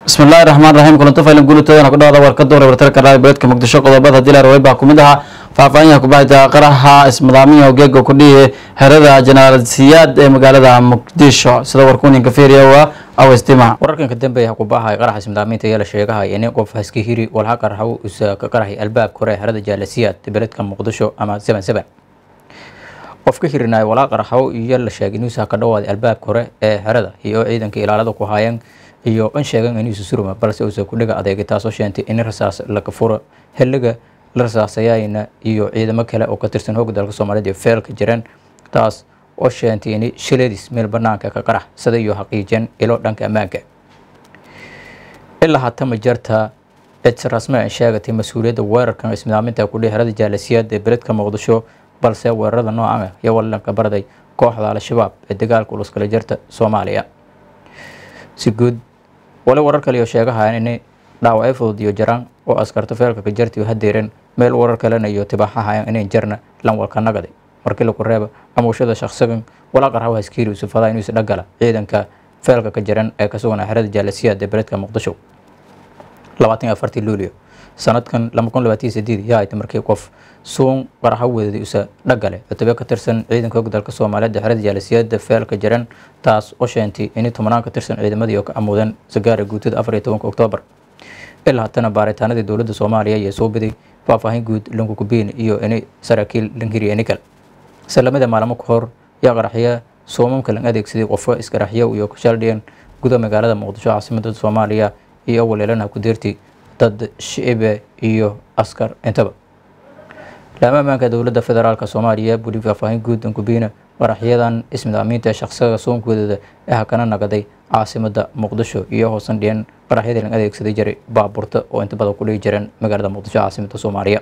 bismillahi raxmaan raxiim kulanto faylan guulitoodan ku dhawada warka doora wartarka raadi beledka muqdisho qodobada dilar way baa kumid ahaa faahfaahinyaha kubahida qaraxa ismadaamiya geega kudhihi xerada jenaalasiyaad ee magaalada muqdisho sida warkuninka fiiriya waa awestima wararkan ka dambeeya kubahay qaraxa ismidaaminta ayaa la sheegahay in qof haska hiri walha qarxaw isa ka qaraxay albaabka hore ee xerada jaalasiyaad beledka muqdisho ama seven seven qof ka hirinay walaa qarxaw iyo la sheegay inuusa ka dhawaaday albaabka hore ee xerada iyo ciidanka ilaalada ku haayeen iyo an sheegan inuusa suruma balse uusa ku dhiga adeegay taasoo sheentay in rasaas laga furo xiliga la rasaasayayna iyo ciidamo kale oo ka tirsan hooga dalka soomaaliyeed iyo feelka jireen taas oo sheentay in shiladis meel banaanka ka qarax sida iyo xaqiijeen ilo dhanka ammaanka ilaa hatama jarta cid rasmi ay sheegatay mas-uuliyadda weerarkan ismidaaminta kudhihi xerada jaalasiyaad ee beledka muqdisho balse weerarada noocan ah iyo walanka barday kooxda al-shabaab ee dagaalka uluskala jirta soomaaliya si guud wali warar kale iyo sheegahayan in dhaawacyo fudud iyo jaraan oo askarto feelka ka jarta iyo hadeereen meel warar kalena iyo tibaaxahayan inayn jarna lanwalka nagaday markii laku reeba amuushada shaqsigan walaa qarxaw haskiiri usufada inuusa dhagala ciidanka feelka ka jaran ee ka sugan xerada jaalasiyaad ee beledka muqdisho labaatan iyo afartii luulio sanadkan laba kun labaatan iyo sideed yaa ayta markii qof suun qaraxo weeday usa dhagale cutube ka tirsan ciidanka hog dalka soomaaliyeed ee xerada jaalasiyaada feelka jaran taas oo sheentay in tobanaan ka tirsan ciidamadii oo ka amuudeen sagaara guutada afar iyo tobanka oktoobar ilaa haddana baaritaanadii dowladda soomaaliya ayaa soo biday faahfaahin guud lankukubiin iyo in saraakiil lanhiriya nikal salamada maalmo ka hor yaa qaraxya soomamka lan adeegsaday qofka iskaraxyo iyo kashaldhiyan guda magaalada muqdisho caasimada soomaaliya iyo waleelanaha ku deerti dad shicibe iyo askar intaba laama ammaanka dowladda federaalk soomaaliya buli faahfaahin guud lankubiina qaraxyadan ismidaamiinta shaqsiga soonkoodada ee hakana nagaday caasimada muqdisho iyo hoosan dhiyan qaraxyadii lan adeegsaday jiray baabuurta oo inta badan ku dhihi jireen magaalada muqdisho caasimada soomaaliya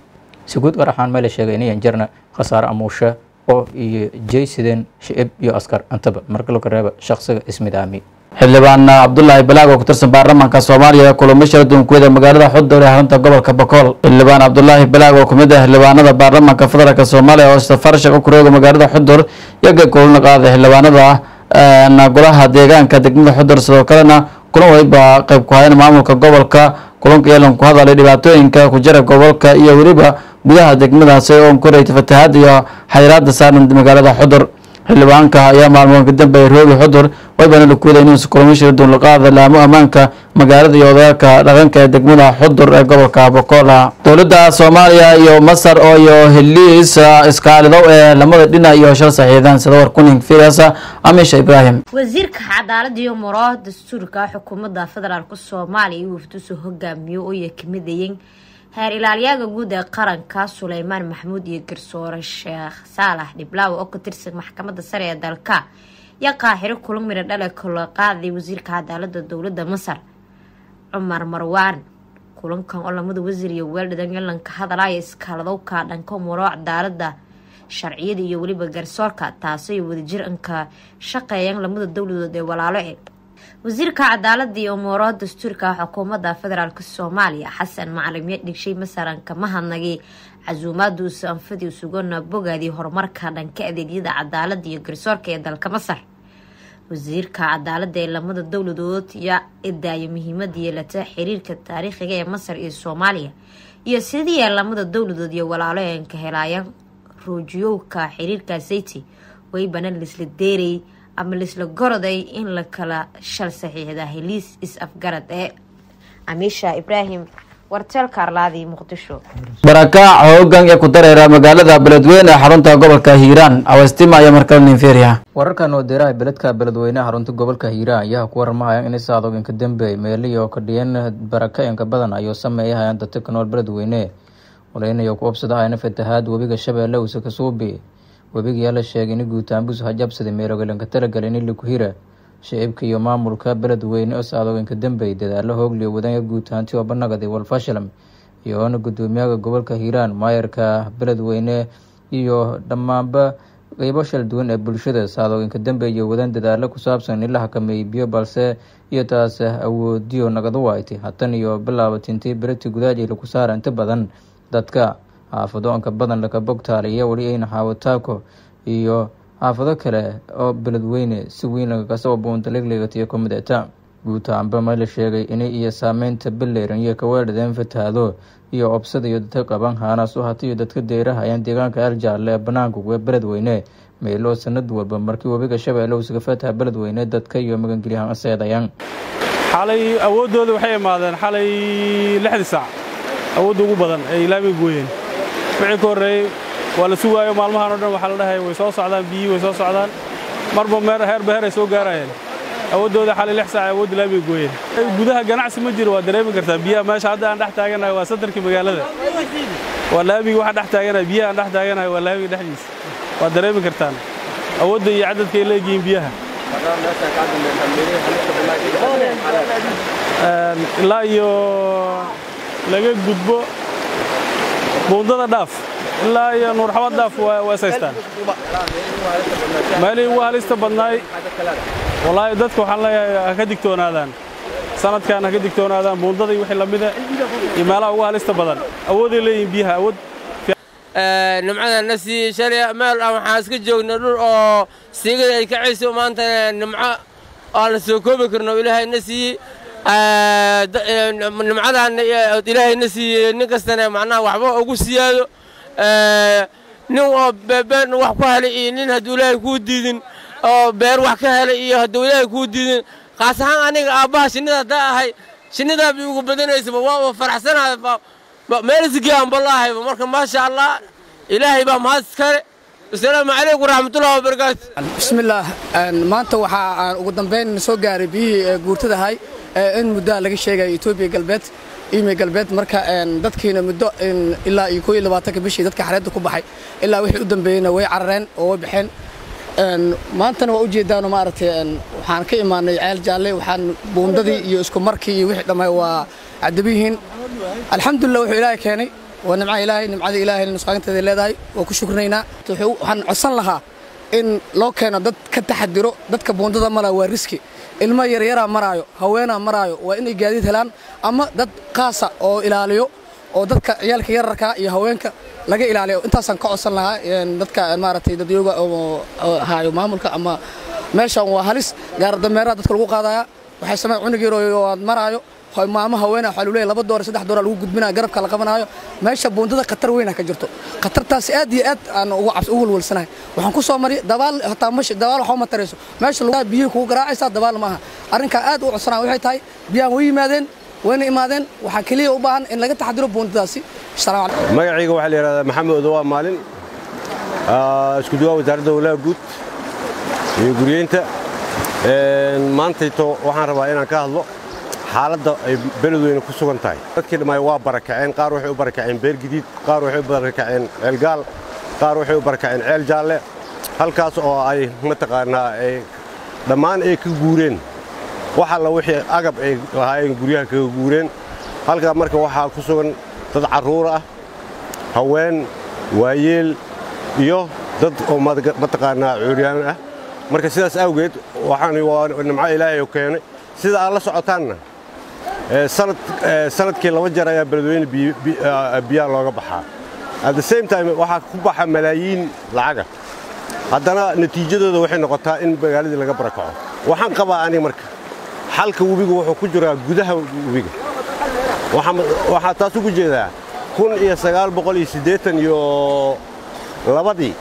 si guud qaraxaan meel la sheegay inayan jarna khasaare amuusha oo iyo jeysideen shicib iyo askar intaba marka laga reeba shaqsiga ismidaami xildhibaan cabdulaahi balaag oo ku tirsan baarlamaanka soomaaliya kulamo shir dunkuweda magaalada xudowr ee xarunta gobolka bokool xildhibaan cabdulaahi balaag oo kamid ah xildhibaanada baarlamaanka federaalk soomaaliya oo safarshaq u kurooga magaalada xudowr yaga kulana qaaday xildhibaanada golaha deegaanka degmada xudowr sidoo kalena kulan waliba qeyb ku hayan maamulka gobolka kulanka yeelan ku hadalay dhibaatooyinka ku jira gobolka iyo weliba gudaha degmadaasi oo koreyta fatahaad iyo xayiraada saaran magaalada xudur xildhibaanka ayaa maalmoon ka dambeeyay roogi xudur waybana lakuwada inuusa kulamo duunlaqaada laamo ammaanka magaalada iyo odagaalka dhaqanka ee degmada xudur ee gobolka bokola dowladda soomaaliya iyo masar oo iyo heliis iskaalidow ee lamada dhinac iyo shal saxiidaan sida warkunin fiirasa amisha ibraahim wasiirka cadaalada iyo muraha dastuurka xukuumadda federaalk soomaaliya iyo wafduusa hogaamiyo oo ay kamid ayeen heer ilaaliyaaga guud ee qaranka suleymaan maxamuud iyo garsoore sheekh saalax dhiblaawe oo ka tirsan maxkamadda sare ee dalka yaa qaaxiro kulan midho dhale kala qaaday wasiirka cadaalada dowladda masar cumar marwaan kulankan oo lamada wasiir iyo weeldhadan yalanka hadalaya iskaaladowka dhanka muro cadaalada sharciyada iyo weliba garsoorka taasay wadajir anka shaqeeyaan lamada dowladood ee walaalo e wasiirka cadaalada iyo umuuraha dastuurka xukuumadda federaalk soomaaliya xasan macalimyo dhigshay masaranka mahadnagay casuumaaduusa anfadii sugana bogaadii horumarka dhanka adeegyada cadaalada iyo garsoorka ee dalka masar wasiirka cadaalada ee lamada dowladood yaa idaaya muhiimada yeelata xiriirka taariikhiga ee masar iyo soomaaliya iyo sidii ay lamada dowladood iyo walaalo eenka helaayaan ruujiyowka xiriirka sayti waybana lisla deeray ama lisla goroday in la kala shal saxiixda heliis is-afgarad ee amiisha ibraahim warteelka arlaadii muqdisho barakaac hoogan ee ku dareera magaalada beledweyne ee xarunta gobolka hiiraan awestima ayaa markale ninferiya wararkan oo deeraha beledka beledweyneha xarunta gobolka hiiraan ayaa ku warmahaya in saadoginka dambeey meelihii oo ka dhiyan baraka-inka badan ayuu sameeyahayaan dadka ka nool beledweyne waleynayo ku obsadahayna fatahaad webiga shabeelle uuse ka suubi webigayaa la sheegay in guutaanbus hajabsaday meerogalanka talagal in laku hira shicibka iyo maamulka beledweyne oo saadooyinka dambey dadaalo hoogliyo wadanya guutaanti oo banagaday walfashalam iyo oona gudoomiyaha gobolka hiiraan maayarka beledweyne iyo dhammaanba qeybo shal duwan ee bulshada saadooyinka dambe iyo wadan dadaalo ku saabsan in la xakameeyey biyo balse iyo taas awoodiyo nagada waaytay hatan iyo bilaabatintii bereti gudaaji laku saara inta badan dadka xaafado onka badan laka bogtaaliya weli ayna xaawataako iyo xaafado kale oo beledweyne si weyn lagakasoo buuntaleglegatiyo kamid eta guud ahaanba ma la sheegay inay iyo saameynta baleran iyo kaweedhadeen fatahaado iyo obsada iyo dadka qaban haanaas u hatayo dadka deerahayaan deegaanka aljaale ee banaanka uga beledweyne meeloo sanad walba markii webiga shabeelle uusaga fataha beledweyne dadka iyo magangelyahaan seedayaan xalay awooddooda waxay imaadeen xalay lixdii saac awoodda ugu badan ay laamiga gooyeen wixii ka horreeyey waa la sugaayo maalmahan o dhan waxaa la dhahay way soo socdaan biyihii way soo socdaan marba meer heerba heer ay soo gaarayeen awooddooda xalay lix saac awoodda laamiga gooyeen gudaha ganacsi ma jiro waa dareemi kartaa biyaha meesha hadda aan dhex taaganahay waa sadarkii magaalada waa laamigi waxaan dhex taaganahay biyaha aan dhex taaganahay waa laamiga dhexdiisa waa dareemi kartaan awoodda iyo cadadka ay leegihiin biyaha ilaa iyo laga gudbo buundada dhaaf ilaa iyo nuurxabad dhaaf waa isaystaan meelihii ugu halista badnaay wallaahi dadka waxaan leeyahay ha ka digtoonaadaan sanadkan ha ka digtoonaadaan buundada iyo wixii lamida iyo meelaha ugu halista badan awooday leeyihiin biyaha awood nimcada na siiyey shalay meel ah waxaan iska joognay dhul oo siigada ay kacayso maanta nimco aan la soo koobi karno ilaahay na siiyey nimcadan ilaahay na siiyey nin kastana macnaha waxba ugu siyaado nin oo beebeen wax ku helay iyo nin hadduu ilaahay kuu diidin oo beer wax ka helay iyo hadduu ilaahay kuu diidin kaas ahaan aniga aabbaha shinnida haddaa ahay shinnidaa bay ugu badanaysaba waa faraxsanahay meelisgii aan ballahayba marka maasha allah ilaahay baa mahad iskale asalaamu calaykum waraxmatullahi wabarakaatu bismillaah maanta waxaa aan ugu dambayn soo gaaray biyihii guurtadahay in muddoa laga sheegaya etoobiya galbeed imi galbeed marka dadkiina muddo ilaa iyo koo iyo labaatanka bishii dadka xareedda ku baxay ilaa wixii u dambeeyeyna way carareen oo way baxeen maantana waa ujeedaano maaragtay waxaan ka imaanay ceel jaalle waxaan buundadii iyo isku markii iyo wixii dhammaay waa cadabiyihiin alxamdulillah wuxuu ilaahay keenay waa nimca ilaahay nimcada ilaahay nusqaanteeda leedahay waa ku shukrinaynaa waxaan codsan lahaa in loo keeno dad ka taxadiro dadka buundada maraya waa riski ilmo yaryaraa maraayo haweenaa maraayo waa inay gaadiid helaan ama dad qaasa oo ilaaliyo oo dadka ciyaalka yararka iyo haweenka laga ilaaliyo intaasaan ka codsan lahaa dadka maaragtay dadyooga haayo maamulka ama meeshan waa halis gaardameeraha dadka lagu qaadaya waxay samey cunug yaroo aad maraayo maamo haweena waxaa lu leeyahay laba doora saddex doora lagu gudbinaya garabka la qabanaayo meesha buundada khatar weyna ka jirto khatartaasi aad iyo aad aan ugu cabs ugu walwalsanahay waxaan ku soo mari dabaal hataa mashi dabaal waxba ma tarayso meesha lagu biyihii kugu garaacaysaa dabaal ma aha arrinkaa aad u codsanaya waxay tahay biyahan way yimaadeen wayna imaadeen waxaa keliya u baahan in laga taxadiro buundadaasi magacayga waxaa la yidhahdaa maxamed odowaa maalin isku duwaa wasaaradda howlaha guud iyo guryeynta maantayto waxaan rabaa inaan ka hadlo xaaladda ay beledweyne ku sugan tahay dadkii dhammaay waa barakaceen qaar waxay u barakaceen beer gidiid qaar waxay u barakaceen ceelgaal qaar waxay u barakaceen ceel jaalle halkaas oo ay mataqaannaa ay dhammaan ay ka guureen wax alla wixii agab ay lahaayeen guryaha kaga guureen halkaa marka waxaa ku sugan dad carruur ah haween waayeel iyo dad oo mataqaannaa cuuryaan ah marka sidaas awgeed waxaan waa nimco ilaahay oo keenay sida aad la socotaanna sanadkii laba jeer ayaa beledweyne biyaha looga baxaa at the same time waxaa ku baxa malaayiin lacaga haddana natiijadooda waxay noqotaa in magaaladii laga barakaco waxaan qabaa aniga marka xalka webigu wuxuu ku jiraa gudaha webiga waxaa taas ugu jeedaa kun iyo sagaal boqol iyo siddeetan iyo labadii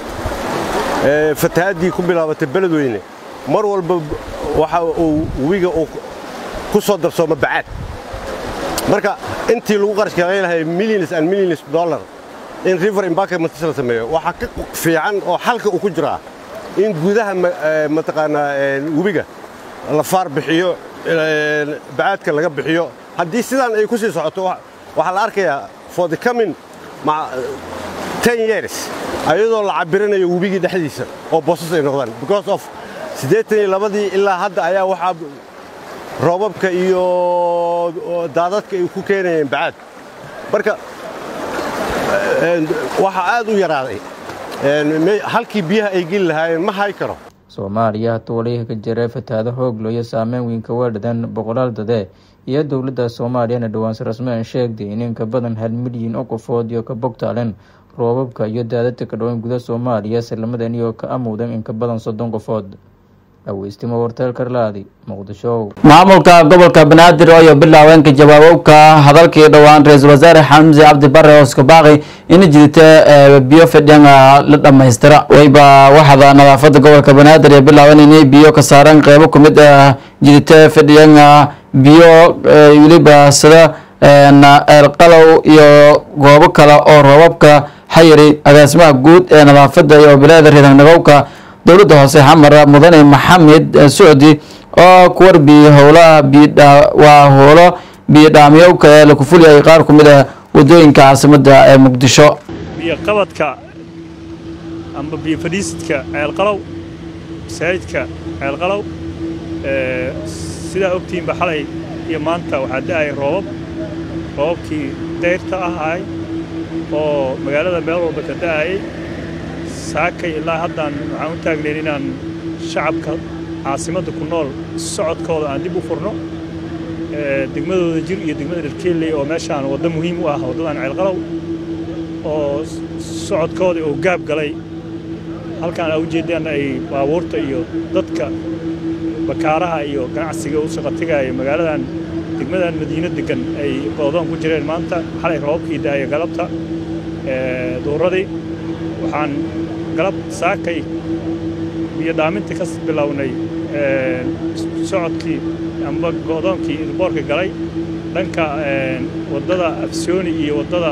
fatahaaddii ku bilaabatay beledweyne mar walba waxa uu webiga uu ku soo darsooma bacaad marka intii lagu qarash kaga lahay millions and millions dollar in river embarkment la sameeyo waxaa ka fiican oo xalka uu ku jiraa in gudaha mataqaanaa webiga la faar bixiyo bacaadka laga bixiyo haddii sidaan ay ku sii socoto waxaa la arkayaa for the coming ten years ayadoo la cabiranayo webigii dhexdiisa oo boosas ay noqdaan because of siddeetan iyo labadii ilaa hadda ayaa waxaa roobabka iyo daadadka ay ku keenayeen bacaad marka waxaa aad u yaraaday halkii biyaha ay geli lahaayeen ma hay karo soomaaliya hatuu waliha ka jira fatahaado hooglo iyo saameyn weynka weedhadan boqolaal dade iyo dowladda soomaaliyana dhawaanse rasmeen sheegday in inka badan hal milyan oo qofood iyo ka bogtaaleen roobabka iyo daadadka ka dhaweyn guda soomaaliya islamadan iyo ka amowdan inka badan soddon qofood dhaweystimo warteelkarlaadi muqdisho maamulka gobolka banaadir oo iyo bilaaweenka jawaabowka hadalkii dhowaan ra-iisul wasaare xamse cabdi bare oo iska baaqi in jidita biyo fidhan la dhammaystira wayba waxada nadaafada gobolka banaadir ee bilaabeen inay biyo ka saaraan qeybo kumid ah jidita fidhan biyo weliba sida eelqalow iyo goobo kale oo roobabka xayiri agaasimaha guud ee nadaafada iyo bilaada reedanagowka dowladda hoose xamar mudane maxamed socdi oo ku warbiyey howlaha waa howlo biyodhaamyowka ee laku fuliyay qaar ku mid ah wadooyinka caasimada ee muqdisho biyoqabadka amba biyo fadhiisidka ceelqalow masaajidka ceelqalow sidaa ogtihiinba xalay iyo maanta waxaa da'aya roobab roobabkii dayrta ahay oo magaalada meel walba ka da'ayay saakay ilaa haddaan waxaan u taagnayn inaan shacabka caasimadda ku nool socodkooda aan dib u furno degmadooda jir iyo degmada dharkeelley oo meeshaan waddo muhiim u ah waddadan ceelqalow oo socodkooda oo gaab galay halkaan aa ujeeddaan ay baabuurta iyo dadka bakaaraha iyo ganacsiga u shaqotigaya magaaladan degmadan madiino degan ay goodoon ku jireen maanta xalay roobabkii daaya galabta duuradii waxaan galab saakay biyo dhaaminta ka bilownay socodkii amba go'doonkii ilboorka galay dhanka waddada afsooni iyo waddada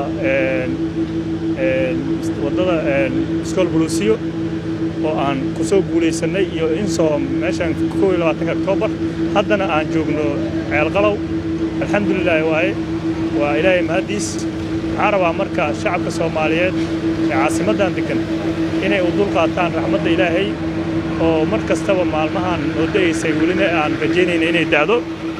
waddada iskool buluusiyo oo aan ku soo guulaysannay iyo insoo meeshaan kow iyo labaatanka oktoobar haddana aan joogno ceelqalow alxamdulilaahi waaye waa ilaahay mahaddiis waxaan rabaa marka shacabka soomaaliyeed ee caasimaddan degan inay u dul qaataan raxmadda ilaahay oo mar kastaba maalmahan oo da'aysay welina aan rajaynayna inay da'do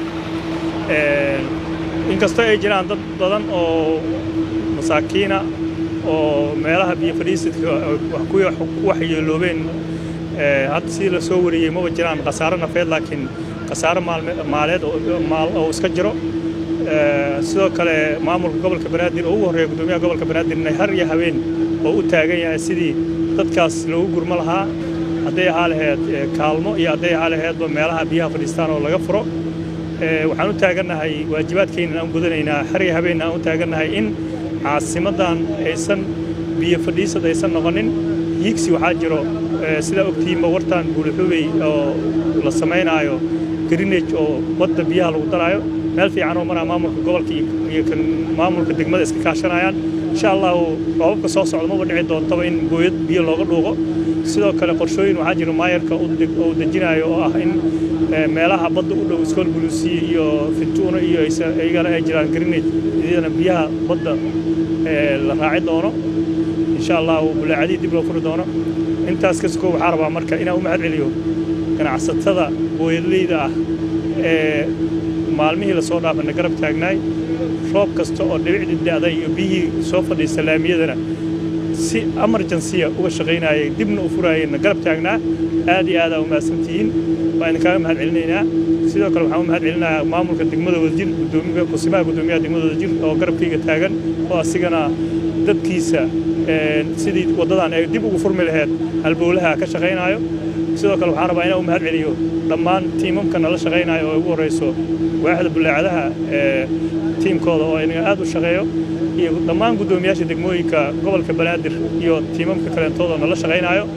inkastoo ay jiraan dad badan oo masaakiina oo meelaha biyo fadhiisidka ku waxyeeloobeen hadda sidii la soo wariyey maba jiraan khasaaro nafeed laakiin khasaaro maaleed oo iska jiro sidoo kale maamulka gobolka banaadir oo ugu horreeya guddoomiyaha gobolka banaadir inay har iyo habeen oo u taagan yahay sidii dadkaas loogu gurmo lahaa hadday ahaa laheyd kaalmo iyo hadday ahaa laheydba meelaha biyaha fadhiistaan oo laga furo waxaan u taagannahay waajibaadkeenna aan gudanaynaa har iyo habeenna aan u taagannahay in caasimaddan aysan biyo fadhiisad aysan noqonin hiigsi waxaa jiro sidaa ogtihiinba wartaan buulixubey oo la samaynaayo grinage oo badda biyaha lagu daraayo meel fiican oo maraa maamulka gobolka iyo kan maamulka degmada iska kaashanayaan insha allahu roobabka soo socda maba dhici doontaba in gooyad biyo looga dhuuqo sidoo kale qorshooyin waxaa jira maayarka oo dejinayo oo ah in meelaha badda u dhow iskool buluusiye iyo fintuuno iyo iyagana ay jiraan grinage iyadana biyaha badda la raaci doono insha allahu bulaacadii dib loo furi doono intaas kaskoo waxaa rabaa marka inaan u mahad celiyo ganacsatada booyadleyda ah ee maalmihii lasoo dhaafana garab taagnaay roob kasta oo dhibicdii da'day iyo biyihii soo fadhiista laamiyadana si emergensiya uga shaqaynayay dibna u furaayeenna garab taagnaa aad iyo aadaa u mahadsantihiin baa idinkaaga mahad celinaynaa sidoo kale waxaan u mahad celinayaa maamulka degmada wadajir gudoomiyaha kusimaha guddoomiyaha degmada wadajir oo garabkayga taagan oo asigana dadkiisa sidii waddadan ay dib ugu furmi laheyd halbowlaha ka shaqaynaayo sidoo kale waxaan rabaa inaan u mahad celiyo dhammaan tiimamka nala shaqaynaayo oo ugu horrayso waaxda bullaacadaha ee tiimkooda oo inaga aad u shaqeeyo iyo dhammaan guddoomiyaasha degmooyinka gobolka banaadir iyo tiimamka kaleentooda nala shaqaynaayo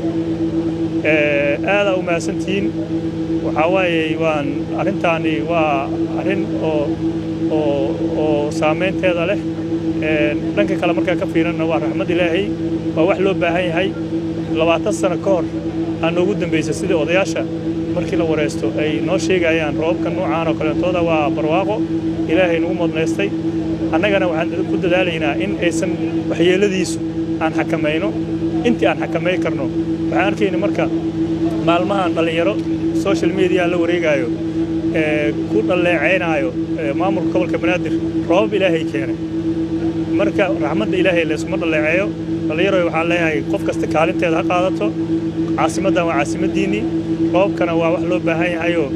aadaa u mahadsantihiin waxaa waaye waan arrintaani waa arrin oo oo oo saamaynteeda leh dhanka kale markaa ka fiiranna waa raxmad ilaahay waa wax loo baahan yahay labaatan sano ka hor aa noogu dambaysa sidii odayaasha markii la waraysto ay noo sheegayaan roobabka nuucaan oo kaleentooda waa barwaaqo ilaahay nagu modnaystay annagana waxaan ku dadaalaynaa in aysan waxyeelladiisu aan xakamayno intii aan xakamay karno waxaan arkayna marka maalmahan dhallinyaro social media la wareegaayo ee ku dhalleecaynaayo maamulka gobolka banaadir roobab ilaahay keenay marka raxmadda ilaahay laysuma dhalleeceeyo dhallinyaro waxaan leeyahay qof kasta kaalinteeda ha qaadato caasimaddan waa caasimaddiinnii roobkana waa wax loo baahan yahayoo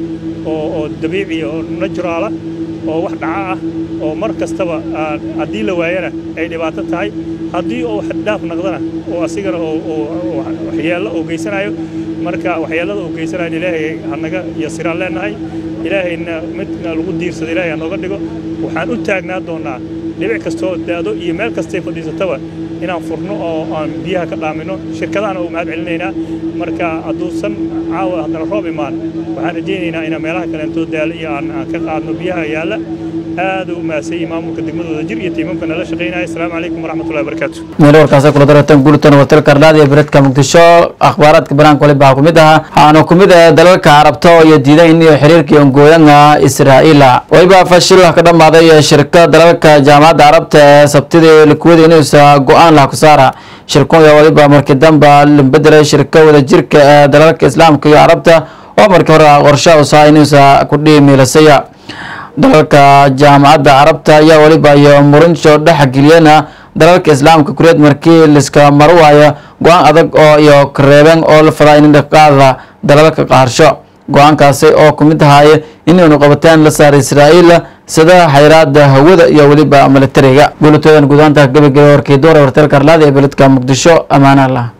oo oo dabiici oo naturaala oo wax dhaca ah oo mar kastaba haddii la waayana ay dhibaato tahay haddii uu xaddhaaf noqdana oo asigana oo waxyeello oo geysanayo marka waxyeellada uu geysanayo ilaahay hanaga yasiraan leenahay ilaahayna midna lagu diirsado ilaahay hanooga dhigo waxaan u taagnaa doonnaa dhibic kastoo daado iyo meel kastay fadhiisataba inaan furno oo aan biyaha ka dhaamino shirkadahana u mahad celinaynaa marka hadduusan caawa haddana roob imaan waxaan rajaynaynaa inaan meelaha kaleentoo daalo iyo aan ka qaadno biyaha yaalla aad u mahadsanyihin maamulka degmadooda jir iyo tiimamka nala shaqaynaya asalaamu calaykum waraxmatullahi wabarakaatu meel warkaasi kula daratan guultan watil karlaad iyo beredka muqdisho akhbaaraadka banaanka waliba waxaa kumid aha waxaana kumid ah dalalka carabta iyo diidayn iyo xiriirkii ongooyanga israa'iila waliba fashil ka dhammaaday shirka dalalka jaamacadda carabta ee sabtidii likuwada inuusa go-aan laha ku saara shirkun iyo waliba markii damba lambedelay shirka wadajirka ee dalalka islaamka iyo carabta oo markii hore qorshe usaa inuusa ku dhiimiilasaya dalalka jaamacadda carabta ayaa waliba iyo murinsho dhexgeliyana dalalka islaamka kureed markii liska marwaayo go-aan adag oo iyo kareebeen oo la fadaa in dhaqaada dalalka qaarsho go-aankaasi oo kumid ahaaye inaynu qabateen la saaray israa'iil sida xayraada hawada iyo weliba militariga guulatoodan gudaanta gabagela warkii doora wartel karlaada ee beledka muqdisho ammaana allah